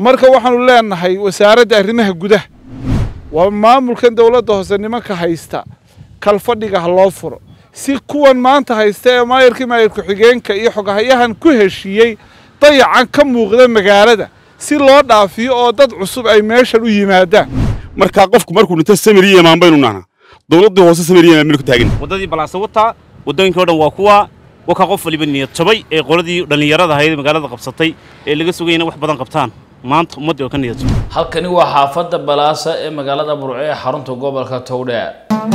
marka waxaanu leenahay wasaaradda arrimaha gudaha waa maamulkan dowladda hoose nimanka haysta kalfadhiga ha loo furo si kuwan maanta haysta ee maayarkii maayar ku-xigeenka iyo xogahayahan ku heshiiyey dayacan ka muuqda magaalada si loo dhaafiyo oo dad cusub ay meeshan u yimaadaan markaa qofku markuu dhinto samiriya imaan baynu nahnaa dowladdii hoose samiriya imaan baynu ku taagin waddadii balaasa wataa waddooyinkii o dhan waa kuwa wakaa qof waliba niyad jabay ee qoladii dhallinyarada ahayd magaalada qabsatay ee laga sugay inay wax badan qabtaan maanta ummaddii oo ka niyad jabay halkani waa xaafadda balaasa ee magaalada burco ee xarunta gobolka towdheer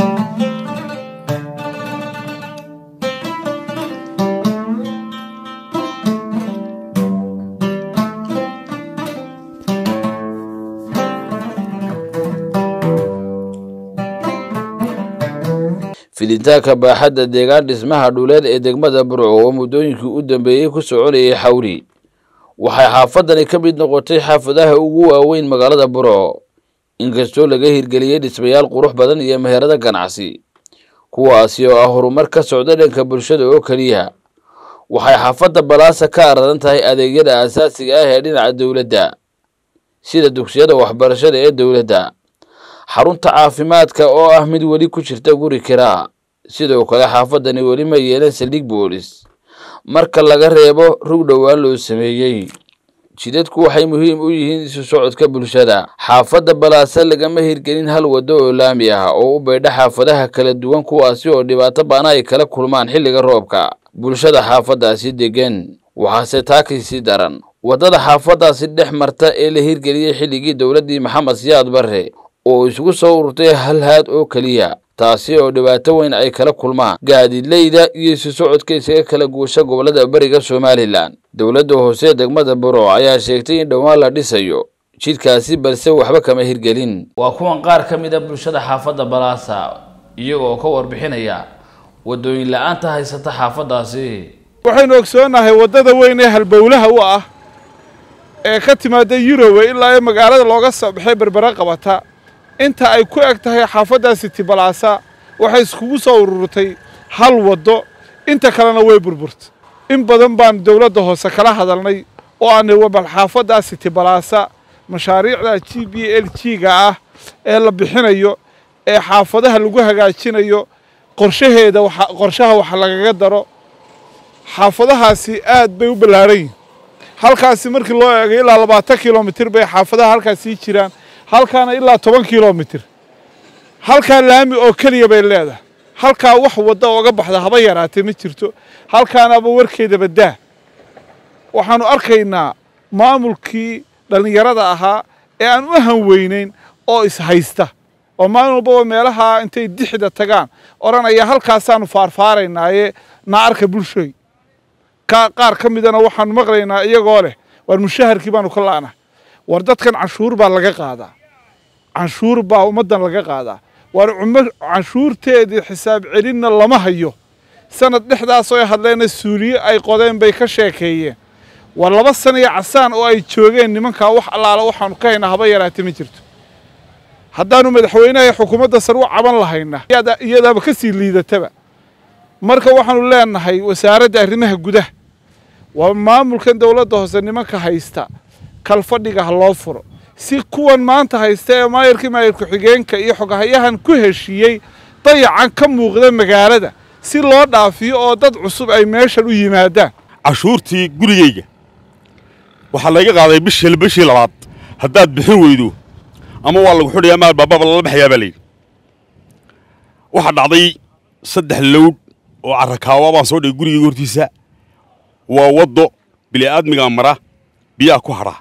fiditaanka baaxadda deegaan dhismaha dhuleed ee degmada burco oo muddooyinkii u dambeeyey ku soconayay xawri waxay xaafadani ka mid noqotay xaafadaha ugu waaweyn magaalada burco inkastoo laga hirgeliyey dhismayaal qurux badan iyo meherado ganacsi kuwaasi oo ah horumar ka socda dhanka bulshada oo keliya waxay xaafadda balaasa ka aradan tahay adeegyada aasaasiga ah ee dhinaca dowladda sida dugsiyada waxbarashada ee dowladda xarunta caafimaadka oo ah mid weli ku jirta guri kiraa sidoo kale xaafadani weli ma yeelan saldhig boolis marka laga reebo rug dhowaan loo sameeyey jidadku waxay muhiim u yihiin isu socodka bulshada xaafadda balaase lagama hirgelin hal waddo oo laami ah oo u baydha xaafadaha kala duwan kuwaasi oo dhibaato baana ay kala kulmaan xilliga roobka bulshada xaafaddaasi degan waxaase taakisii daran waddada xaafaddaasi dhex marta ee la hirgeliyey xilligii dowladdii maxamed siyaad barre oo isugu soo ururtay hal haad oo keliya taasi oo dhibaato weyn ay kala kulmaan gaadiidleyda iyo isu socodka isaga kala guusha gobollada beriga somalilan dowladda hoose degmada buro ayaa sheegtay in dhowaan la dhisayo jidhkaasi balse waxba kama hirgelin waa kuwan qaar ka mid a bulshada xaafadda balaasa iyagoo ka warbixinaya waddooyin la-aanta haysata xaafaddaasi waxaynu ogsoonahay waddada weyn ee halbowlaha u ah ee ka timaada yurowe ilaa ee magaalada looga soo baxay berbere qabata inta ay ku eg tahay xaafadda siti balaasa waxay iskugu soo ururtay hal waddo inta kalena way burburtay in badan baan dowladda hoose kala hadalnay oo aanay wabal xaafadda siti balaasa mashaariicda g b l g-ga ah ee la bixinayo ee xaafadaha lagu hagaajinayo qorshaheeda qorshaha wax lagaga daro xaafadahaasi aad bay u ballaaran yihin halkaasi markii loo eegay ilaa labaatan kilomitir bay xaafadaha halkaasii jiraan halkaana ilaa toban kilomitir halkaa laami oo keliya bay leedahay halkaa wax wadda oga baxda haba yaraatee ma jirto halkaanaba warkeedaba daa waxaanu arkaynaa maamulkii dhallinyarada ahaa ee aan u hanweynayn oo ishaysta oo maalin walbaba meelahaa intay dixda tagaan odhanaya halkaasaanu faarfaaraynaaye na arka bulshooy qaar ka midana waxaanu maqlaynaa iyagoo leh waar mushaharkii baanu ka la'nahay war dadkan canshuur baa laga qaadaa canshuur baa ummaddan laga qaadaa waar canshuurteedii xisaab celinna lama hayo sanad dhexdaasoo ay hadleena suuliye ay qodeen bay ka sheekeeyeen war laba sana iyo casaan oo ay joogeen nimankaa wax allaala waxaanu ka haynaa haba yaraate ma jirto haddaanu madaxweynaha xukuumadda sar u caban lahayna iyadaaba ka sii liidataba marka waxaanu leenahay wasaaradda arrimaha gudaha waa maamulkan dowladda hoose nimanka haysta kalfadhiga ha loo furo si kuwan maanta haysta ee maayarkii maayar ku-xigeenka iyo xogahayahan ku heshiiyey dayacan ka muuqda magaalada si loo dhaafiyo oo dad cusub ay meeshan u yimaadaan cashuurtii gurigayga waxaa layga qaaday bishii bishii labaad haddaad bixin weydo ama waa lagu xidhayaa maal baababa lala baxayaa baa layidhi waxaa dhacday saddex lowdh oo carrakaawa baan soo dhigay gurigayga hortiisa waa waddo bili'aadmigaa mara biyaha ku hadhaa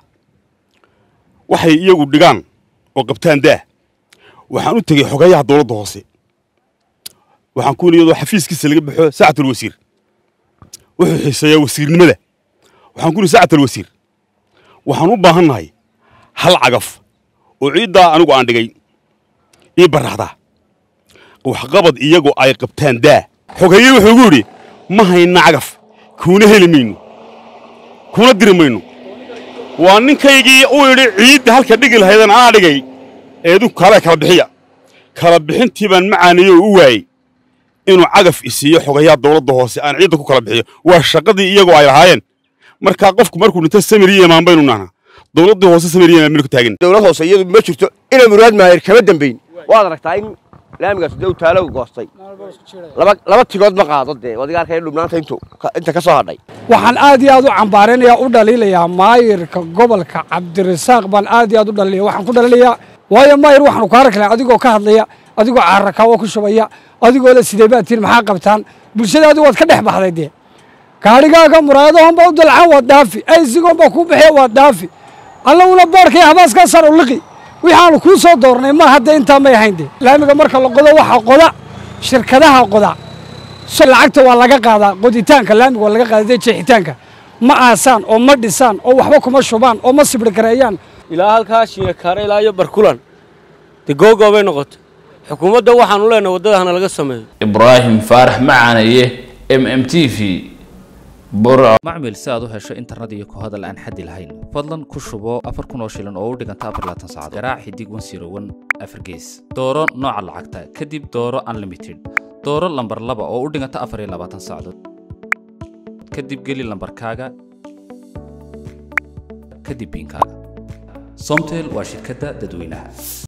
waxay iyagu dhigaan oo qabtaan daah waxaan u tegey xogayaha dowladda hoose waxaan ku iyadoo xafiiskiisa laga baxo saacatul wasiir wuxuu xiiseeyaa wasiirnimada waxaan ku nihi saacatul wasiir waxaan u baahannahay hal cagaf oo ciiddaa anigu aan dhigay ii barraxdaa waxqabad iyagu ay qabtaan daa xogaye wuxuu igu yidhi ma hayna cagaf kuuna heli mayno kuna diri mayno waa ninkaygii uu yidhi ciidda halka dhigi lahaydan anaa dhigay eedu kale kala bixiya kala bixintii baan macaaniyo oo u waayey inuu cagaf isiiyo xogayaa dowladda hoose aan ciidda ku kala bixiyo waa shaqadii iyagoo ay lahaayeen markaa qofku markuu dhinto samiriya imaan baynu nahnaa dowladdii hoose sameeyeen meel ku taagan dowlad hoose iyadu ma jirto inay muraad maayir kama dambayn waad aragtaa in laamigaas dee uu taalo goostay laba laba tigood ma qaado dee wadiga arkaya dhubnaanta intu inta ka soo hadhay waxaan aad iyo aad u cambaaraynayaa u dhaliilayaa maayirka gobolka cabdirasaaq baan aad iyo aad u dhaliilaya waxaan ku dhaliilayaa waayo maayir waxaanu ku arki lahaa adigoo ka hadlaya adigoo caarakawo ku shubaya adigoo le sidee baad tihin maxaa qabtaan bulshadaadi waad ka dhex baxday dee gaadhigaaga muraayadahoon baa u dalcaan waad dhaafi aysigoon baa kuu bixiya waad dhaafi allaguna boorka iyo habaaskaa sar u liqi waxaanu kuu soo doornay ma hadda intaa may ahayn dee laamiga marka la qodo waxaa qoda shirkadaha qoda lacagta waa laga qaadaa qoditaanka laamiga waa laga qaadaa dee jeexitaanka ma aasaan oo ma dhisaan oo waxba kuma shubaan oo ma sibri gareeyaan ilaa halkaa shiinakaare ilaa iyo barkulan dee googoobay noqotay xukuumadda waxaanu leenahay waddada hana laga sameeyo ibraahim faarax macaanaye m m t v burco macmil si aad u hesho internet iyo ku hadal aan xaddi lahayn fadlan ku shubo afar kun oo shilin oo u dhiganta afar laatan saacadood garaac xidig wan siro wan afar gees dooro nooca lacagta kadib dooro unlimited dooro lambar laba oo u dhiganta afar iyo labaatan saacadood kadib geli lambarkaaga kadib biinkaaga somtel waa shirkadda dadweynaha